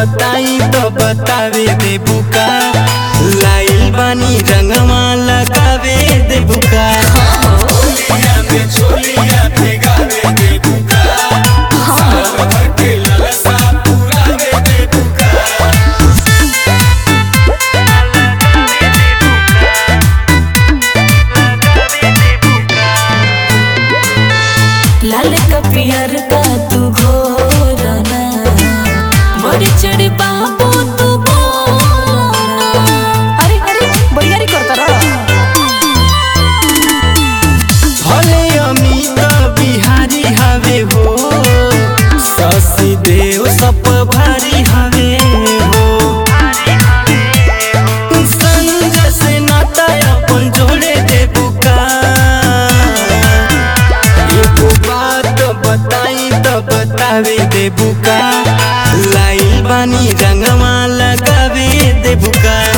बताई तो बतावे दे बुका लाइल बानी रंगवा लगावे दे बुका छोलिया में छोलिया भेगावे दे बुका साल भर के ललसा पुरावे दे बुका लाल का पियर का तू घोरना बड़ी चढ़ी बाबू तू बोलना अरे अरे बरियारी करता रहा भले अमित बिहारी हवे हो शशि देव सब भारी हवे हो संग से नाता अपन जोड़े दे बुका एगो बात बताई तो बतावे दे बुका लाइल बानी रंगवा लगावे दे बुका